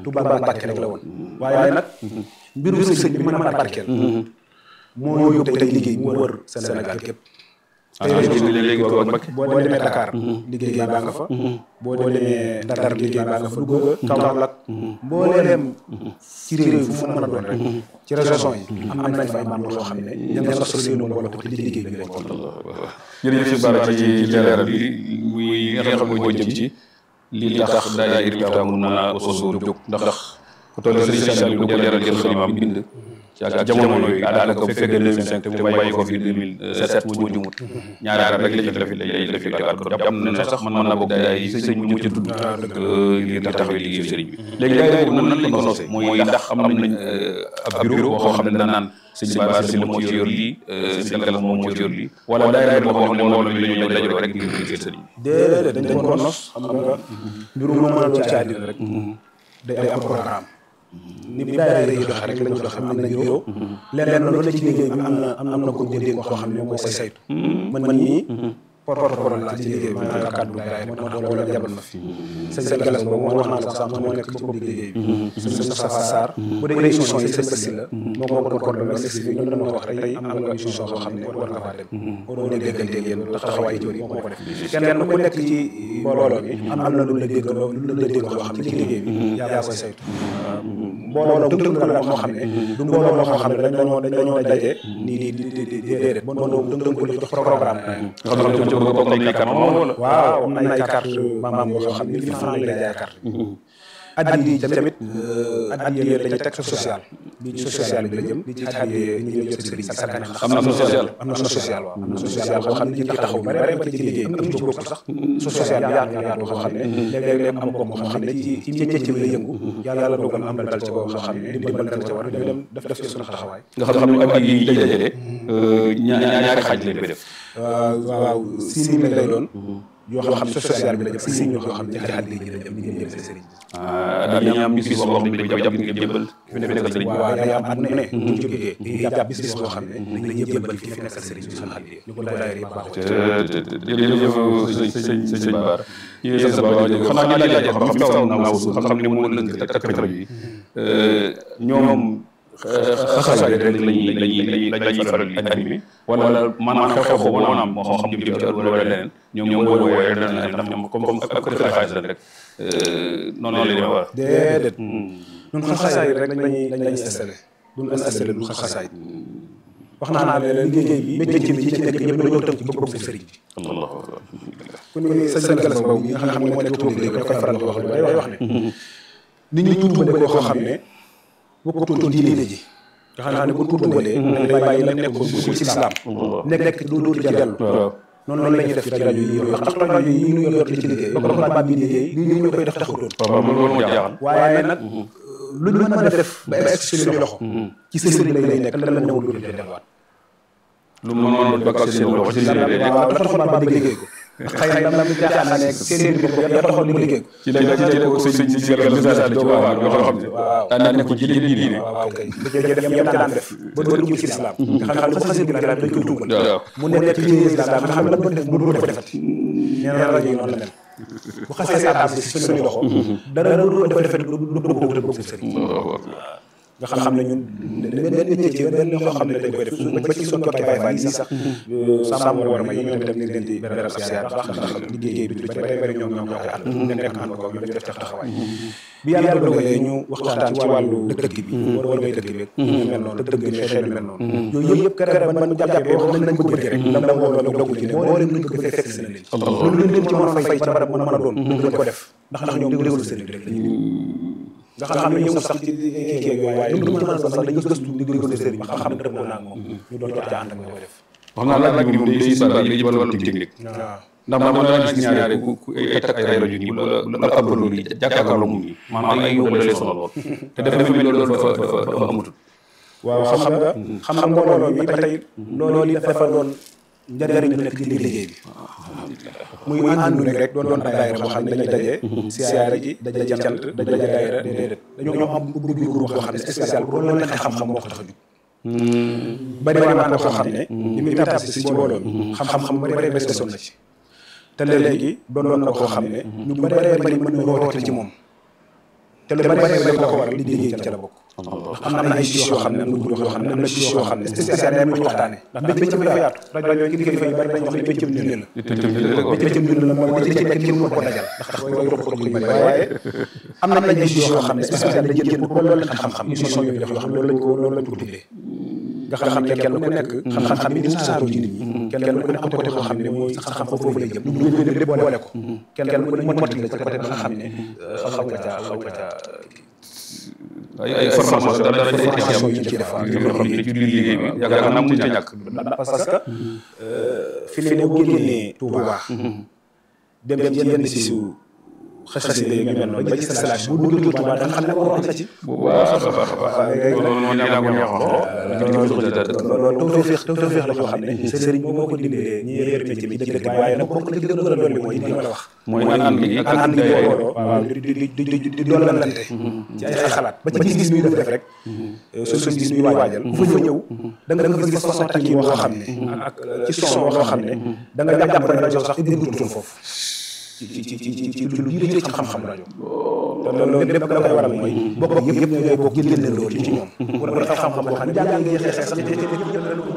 Touba Mbàkke rek la woon waaye nag mbirum sëñ bi mën a barkeel moo yóbbu tey liggéey mu wër Sénégal képp léegi ko Mbacke boo demee Dakar liggéey baa nga fa boo demee Dakar liggéey baa nga fa Louga Kaolack mbooleem ci réew fu mu mën a doon rek ci région yi am nañ fa ay membres yoo xam ne ña nga sos seen mbooloo te ci liggéey bi lañ ko jërëjëf si Bara ci leeral bi muy nga xam ne mooy jëm ci lii tax daayira Miftah mun mën a sosu jóg ndax ku toll Serigne Saliou lu ko leeral jël xalimaam bind ci ak jamono yooyu daanaka bu fekkee 2005 te mu bàyyi ko fi 2007 mu jumut ñaari at rek la ci def lay def tegaat ko jàpp na ne sax man mën naa bokk daay yi sëñ bi mu ci tudd ngir di taxawee liggéey sëriñ bi léegi daay boobu nan lañ ko nosee mooy ndax am nañ ab bureau boo xam ne danaan sëñ Bara Sylla moo ci yor lii sëñ Galas moom moo ci yor lii wala daay boo xam ne mbooloo mi la ñuy dajaloo rek ngir liggéey sëriñ bi déedéet dañ dañ ko nos xam nga mbiru moo mën a doon ci àddina rek day am programme ni bi daayira yi doxe rek lañ doxe am nañ bureau leneen loolu la ci liggéey bi am na am na ko déggee koo xam ne moo koy saytu man man nii porte-parole la ci liggéey bi maa ngi kàddu daayira moo tax loolu jabal ma fi sëñ sëñ Galas boobu moo wax naa la sax moo nekk ci bopp liggéey bi sëñ Moustapha Sarr bu dee émission yi sëñ Bassi la moo ko doon coordonné mais sëñ bi ñun dañoo wax rek tey am nga émission boo xam ne war nga faa dem waroo ne déggante yéen tax taxawaay jori moo ko def kenn ku nekk ci mbooloo mi am na lu la dégg lu la dégg loo xam ne ci liggéey bi yaa koy saytu mbooloo tënk la la moo xam ne du mbooloo moo xam ne dañoo dañoo daje nii nii di di di déedéet mbooloo tënk ko jox programme waaw am na ay carte maam yoo xam ne mille francs lañ lay jaay carte addi yi tamit addi yi dañuy teg social bi ci social bi la jëm bi ci addi ñu ñëw jël sëriñ sa kan am na social am na social waaw am na social boo xam ne ñu ngi taxaw bare bare ba ci liggéey am na ci bokk sax social bi yaatu yaatu boo xam ne léeg-léeg am ko moo xam ne ci ci métier bi la yëngu yàlla dogal am dal ci boo xam ne dimbal dal ci war ñu dem def def ci suñu taxawaay nga xam ne addi yi dajale ñaari xaaj lañ koy def waaw waaw six mille lay doon yoo xam ne social bi la jëm six mille yoo xam ne ci addi yi la jëm ñu jëm jëm sëriñ daal dañuy am bis boo xam ne dañ koy jàpp ngir jëbbal fi ne nekkal sëriñ waaw day am at mu ne ñu jógee dañuy jàpp bis bis boo xam ne dañ la jëbbal fi fi nekkal sëriñ bi suñu addi ñu ko daayira yi baaxoo jërëjëf sëñ sëñ sëñ Bara ñu sant ba wax xanaa ñu laaj xam xam taw naa wusu xam xam ne moo lënk tak tak rajo yi ñoom xasaay rek lañuy lañuy lañuy faral di animé wala maanaam xew-xew boobu maanaam moo xam jëm ci wala leneen ñoom ñoom boo wooyee dana leen ndax ñoom comme comme ak kër xaalis la rek noonu la demee war déedéet ñun xasaay rek lañuy lañuy installé duñ installé du xasaay wax naa naa ne liggéey bi métier bi ci nekk ñëpp dañoo tënk ci bëgg sëriñ bi ku ni sëñ sëñ Galas boobu nga xam ne moo nekk tuuti léegi da koy faral di wax lu day wax ne nit ñi tuubale koo xam ne bokkutoon diine ji nga xam ne bu tuubalee day bàyyi la nekkoon bu ci islam nekk nekk du du ci dellu noonu la ñuy def ci rajo yi ndax ndax rajo yi ñu yor ci liggéey ba ko tubaab bi liggéey lii ñu koy def taxutoon waaye nag lu ñu mën a def ba egg ci suñu loxo ci sëriñ bi lay nekk lan la newul du delluwaat lu mu mënoon ba ak seen loxo ci seen waaw dafa taxoon ba liggéey ko xëy na dama jaaxaan na nekk seen mbir boobu ya taxoon mu liggéey ko ci la ci la ko sëñ si gërëm message ci waa yoo xam ne daan nekk ci diine diine waaw kay da cee def yam daan def ba doo dugg ci islam nga xam ne bu xasee bi dañ koy tuubal mu nekk ci islam nga xam ne la doon def mu doo defati nee na rajo yi noonu la mel bu xasee atam si suñu loxo dara doo def defati lu bëgg ko wutal bëgg sëriñ nga xam ne ñun benn métier benn loo xam ne dañ koy def ba ci suñu tokkee Baye Fall yi sax sàmm war ma yi ñoom itam ñu leen di beral ab siyaar ndax ndax liggéey bi lu bari bari ñoom ñoom ñoo koy ànd nekk nekk ànd ko ñoom def taxawaay bi yàlla dogalee ñu waxtaan ci wàllu dëkk bi war war ngay dëkk bi ñu mel noonu dëkk bi xeet yu mel noonu yooyu yëpp kere ban ban jàppee wax nañ nañ ko bëgg rek lam lam woo dogu ci ne moo leen nuñ ko bëgg fekk si na leen loolu leen ci mën a fay ci barab mën a doon dañ ko def ndax ndax ñoom déglu sëriñ rek lañu nga xam ne ñëw sax ci kii kii yooyu waaye lu mu mën a doon sax dañu gëstu di déglu sëriñ ba xam ne dëppoo naa moom ñu doon ca ànd ak koy def wax naa laaj bi moom day si bala yi jëbal wàllu technique ndax man dama gis ñaare ku ku ay takk ay rajo nii wala wala ab loolu yi jàkkaarloo mu nii maanaam ay yóbbu la lay sonal lool te dafa mel ni loolu dafa dafa dafa amatul waaw xam nga xam nga mbooloo mi ba tey loolu yi dafa doon njëriñ lu nekk ci liggéey bi muy àndu rek doon doon daayira boo xam ne dañuy daje siyaare ji daje cant daje daayira déedéet dañoo ñoo am ubbi groupe boo xam ne spécial pour loolu nekk xam-xam moo ko tax a jóg bari waa naa koo xam ne li muy tàbb si ci mbooloo mi xam-xam bari bari bari sonn na ci te léegi doon doon na koo xam ne ñu bari bari mën nañoo roote ci moom te lu bari bari la ko waral li liggéey ca la bokk am na ay chiches yoo xam ne am na groupe yoo xam ne am na chiches yoo xam ne spécial day am lu ñu waxtaane ndax bëcc bi dafa yaatu rajo yooyu kilifa yi bari dañ wax ne bëccëm dund la bëccëm dund la mooy li ci nekk kenn mënu ko dajal ndax dafa koy rokk rokk yu bari waaye am na ay chiches yoo xam ne spécial dañ jël pour loolu la xam-xam émission yooyu def yoo xam ne loolu lañ ko loolu lañ ko tuddee nga xam ne kenn ku nekk xam-xam bi dina saaroo ci nit ñi kenn ku nekk am côté boo xam ne mooy xam-xam foofu lay jëm ñu jël lépp boole ko kenn ku nekk mottali la ci côté ba nga xam ne xaw nga caa xaw nga caa ay ay formation dara dara day formation yi ñu ci def yoo xam ne ci biir liggéey bi yaakaar naa mënut a ñàkk parce que fi ne boo génnee Touba dem dem ci yenn si su xasida yi mel noonu ba ci salaat bu duggee Touba da nga xam ne waroon na ci bu baax a baax a baax loolu moo ñu laa ko ñaaxoon loolu tawfeex tawfeex la yoo xam ne sëriñ bi moo ko dimbalee ñi yor métier bi ci dëkk bi waaye nag bokk na ci gën a dolli mooy li ma la wax mooy ànd gi ak ànd gi booloo waaw di di di di di dollante ci ay xalaat ba ci gis-gis ñuy def def rek suñ suñ gis ñuy waajal ku fa ñëw da nga da nga gis façon takki boo xam ne ak ci son loo xam ne da nga jàpp ne rajo sax déggutoon foofu ci ci ci ci ci lu jiite ci xam-xam rajo te loolu lépp la koy waral mooy bokk yëpp yëpp ñooy bokk génne loolu ci ñoom wala xam-xam boo xam ne jàng ngeen xeex sax